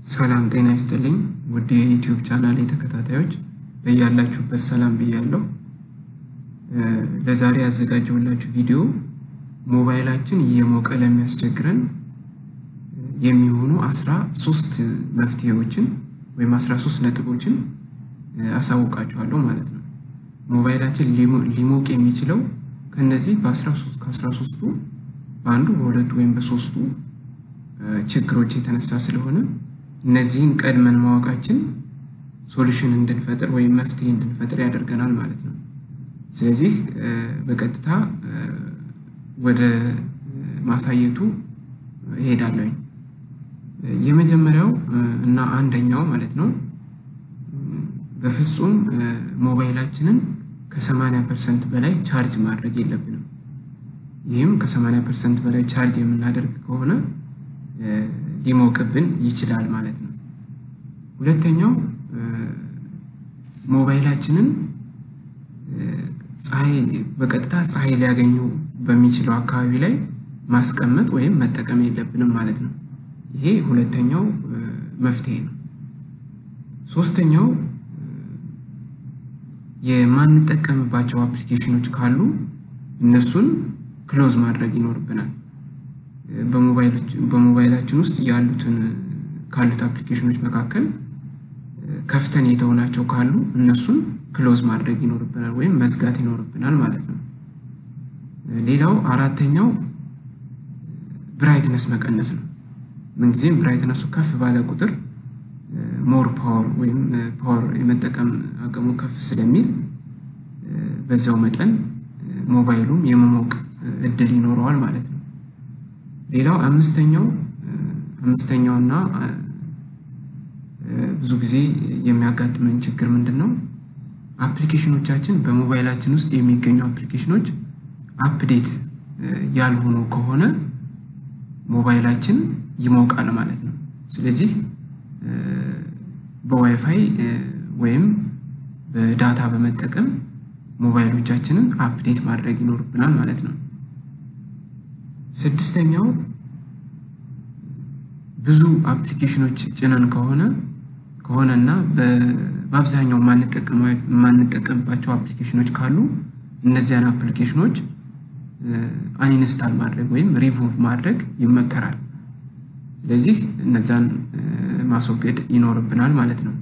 ሰላም ጤና ይስጥልኝ ውድ የዩቲዩብ ቻናል ተከታታዮች በያላችሁበት ሰላም ብያለሁ። ለዛሬ ያዘጋጀሁላችሁ ቪዲዮ ሞባይላችን እየሞቀ ለሚያስቸግረን የሚሆኑ አስራ ሶስት መፍትሄዎችን ወይም አስራ ሶስት ነጥቦችን አሳውቃችኋለሁ ማለት ነው። ሞባይላችን ሊሞቅ የሚችለው ከነዚህ ከአስራ ሶስቱ በአንዱ በሁለቱ ወይም በሶስቱ ችግሮች የተነሳ ስለሆነ እነዚህን ቀድመን ማወቃችን ሶሉሽን እንድንፈጥር ወይም መፍትሄ እንድንፈጥር ያደርገናል ማለት ነው። ስለዚህ በቀጥታ ወደ ማሳየቱ እሄዳለሁኝ። የመጀመሪያው እና አንደኛው ማለት ነው በፍጹም ሞባይላችንን ከ80 ፐርሰንት በላይ ቻርጅ ማድረግ የለብንም። ይህም ከ80 ፐርሰንት በላይ ቻርጅ የምናደርግ ከሆነ ሊሞቅብን ይችላል ማለት ነው። ሁለተኛው ሞባይላችንን ፀሐይ በቀጥታ ፀሐይ ሊያገኘው በሚችለው አካባቢ ላይ ማስቀመጥ ወይም መጠቀም የለብንም ማለት ነው። ይሄ ሁለተኛው መፍትሄ ነው። ሶስተኛው የማንጠቀምባቸው አፕሊኬሽኖች ካሉ እነሱን ክሎዝ ማድረግ ይኖርብናል። በሞባይላችን ውስጥ ያሉትን ካሉት አፕሊኬሽኖች መካከል ከፍተን የተውናቸው ካሉ እነሱን ክሎዝ ማድረግ ይኖርብናል ወይም መዝጋት ይኖርብናል ማለት ነው። ሌላው አራተኛው ብራይትነስ መቀነስ ነው። ምንጊዜም ብራይትነሱ ከፍ ባለ ቁጥር ሞር ፓወር ወይም ፓወር የመጠቀም አቅሙ ከፍ ስለሚል በዛው መጠን ሞባይሉም የመሞቅ እድል ይኖረዋል ማለት ነው። ሌላው አምስተኛው አምስተኛው እና ብዙ ጊዜ የሚያጋጥመን ችግር ምንድን ነው? አፕሊኬሽኖቻችን በሞባይላችን ውስጥ የሚገኙ አፕሊኬሽኖች አፕዴት ያልሆኑ ከሆነ ሞባይላችን ይሞቃል ማለት ነው። ስለዚህ በዋይፋይ ወይም በዳታ በመጠቀም ሞባይሎቻችንን አፕዴት ማድረግ ይኖርብናል ማለት ነው። ስድስተኛው ብዙ አፕሊኬሽኖች ጭነን ከሆነ ከሆነና በአብዛኛው የማንጠቀምባቸው አፕሊኬሽኖች ካሉ እነዚያን አፕሊኬሽኖች አንኢንስታል ማድረግ ወይም ሪሙቭ ማድረግ ይመከራል። ስለዚህ እነዛን ማስወገድ ይኖርብናል ማለት ነው።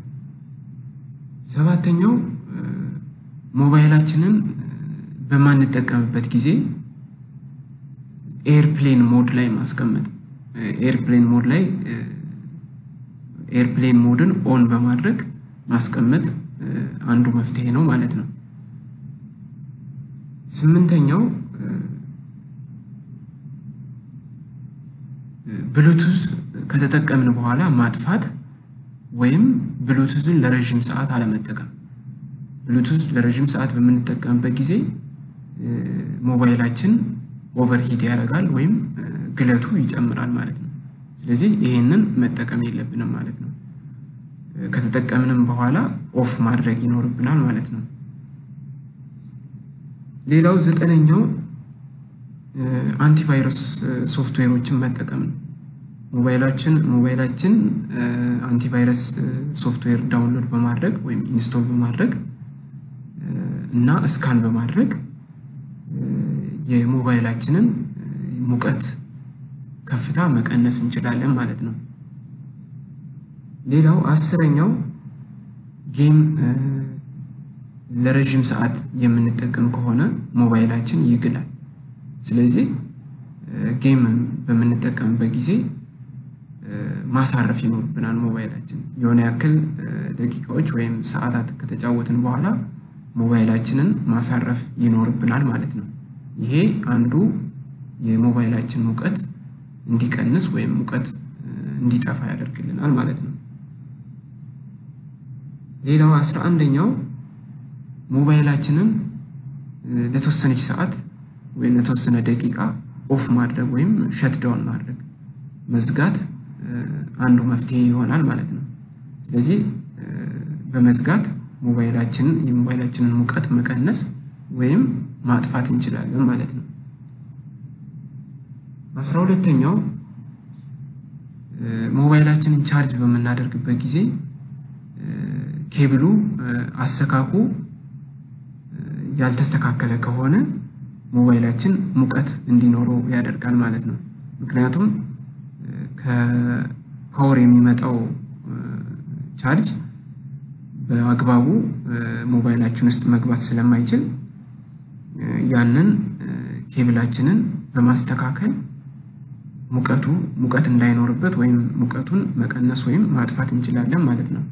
ሰባተኛው ሞባይላችንን በማንጠቀምበት ጊዜ ኤርፕሌን ሞድ ላይ ማስቀመጥ ኤርፕሌን ሞድ ላይ ኤርፕሌን ሞድን ኦን በማድረግ ማስቀመጥ አንዱ መፍትሄ ነው ማለት ነው። ስምንተኛው ብሉቱዝ ከተጠቀምን በኋላ ማጥፋት ወይም ብሉቱዝን ለረዥም ሰዓት አለመጠቀም። ብሉቱዝ ለረዥም ሰዓት በምንጠቀምበት ጊዜ ሞባይላችን ኦቨርሂት ያደርጋል ወይም ግለቱ ይጨምራል ማለት ነው። ስለዚህ ይሄንን መጠቀም የለብንም ማለት ነው። ከተጠቀምንም በኋላ ኦፍ ማድረግ ይኖርብናል ማለት ነው። ሌላው ዘጠነኛው አንቲቫይረስ ሶፍትዌሮችን መጠቀም ነው። ሞባይላችን ሞባይላችን አንቲቫይረስ ሶፍትዌር ዳውንሎድ በማድረግ ወይም ኢንስቶል በማድረግ እና እስካን በማድረግ የሞባይላችንን ሙቀት ከፍታ መቀነስ እንችላለን ማለት ነው። ሌላው አስረኛው ጌም ለረዥም ሰዓት የምንጠቀም ከሆነ ሞባይላችን ይግላል። ስለዚህ ጌም በምንጠቀምበት ጊዜ ማሳረፍ ይኖርብናል ሞባይላችን የሆነ ያክል ደቂቃዎች ወይም ሰዓታት ከተጫወትን በኋላ ሞባይላችንን ማሳረፍ ይኖርብናል ማለት ነው። ይሄ አንዱ የሞባይላችን ሙቀት እንዲቀንስ ወይም ሙቀት እንዲጠፋ ያደርግልናል ማለት ነው። ሌላው አስራ አንደኛው ሞባይላችንን ለተወሰነች ሰዓት ወይም ለተወሰነ ደቂቃ ኦፍ ማድረግ ወይም ሸትዳውን ማድረግ መዝጋት አንዱ መፍትሄ ይሆናል ማለት ነው። ስለዚህ በመዝጋት ሞባይላችንን የሞባይላችንን ሙቀት መቀነስ ወይም ማጥፋት እንችላለን ማለት ነው። አስራ ሁለተኛው ሞባይላችንን ቻርጅ በምናደርግበት ጊዜ ኬብሉ አሰካኩ ያልተስተካከለ ከሆነ ሞባይላችን ሙቀት እንዲኖረው ያደርጋል ማለት ነው። ምክንያቱም ከፓወር የሚመጣው ቻርጅ በአግባቡ ሞባይላችን ውስጥ መግባት ስለማይችል ያንን ኬብላችንን በማስተካከል ሙቀቱ ሙቀት እንዳይኖርበት ወይም ሙቀቱን መቀነስ ወይም ማጥፋት እንችላለን ማለት ነው።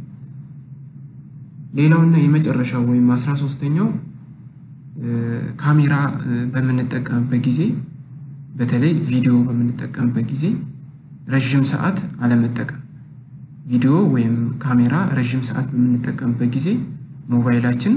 ሌላውና የመጨረሻው ወይም አስራ ሶስተኛው ካሜራ በምንጠቀምበት ጊዜ በተለይ ቪዲዮ በምንጠቀምበት ጊዜ ረዥም ሰዓት አለመጠቀም። ቪዲዮ ወይም ካሜራ ረዥም ሰዓት በምንጠቀምበት ጊዜ ሞባይላችን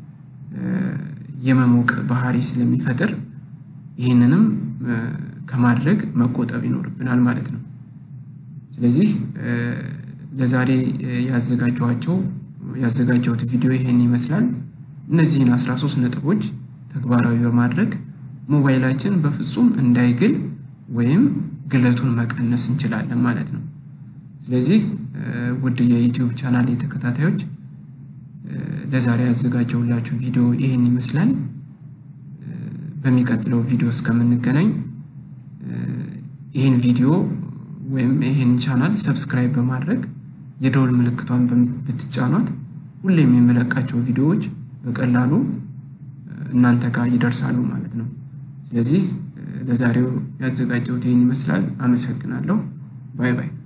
የመሞቅ ባህሪ ስለሚፈጥር ይህንንም ከማድረግ መቆጠብ ይኖርብናል ማለት ነው። ስለዚህ ለዛሬ ያዘጋጀኋቸው ያዘጋጀሁት ቪዲዮ ይሄን ይመስላል። እነዚህን 13 ነጥቦች ተግባራዊ በማድረግ ሞባይላችን በፍጹም እንዳይግል ወይም ግለቱን መቀነስ እንችላለን ማለት ነው። ስለዚህ ውድ የዩቲዩብ ቻናል ተከታታዮች ለዛሬ ያዘጋጀሁላችሁ ቪዲዮ ይህን ይመስላል። በሚቀጥለው ቪዲዮ እስከምንገናኝ ይህን ቪዲዮ ወይም ይህን ቻናል ሰብስክራይብ በማድረግ የደወል ምልክቷን ብትጫኗት ሁሌም የምለቃቸው ቪዲዮዎች በቀላሉ እናንተ ጋር ይደርሳሉ ማለት ነው። ስለዚህ ለዛሬው ያዘጋጀሁት ይህን ይመስላል። አመሰግናለሁ። ባይ ባይ።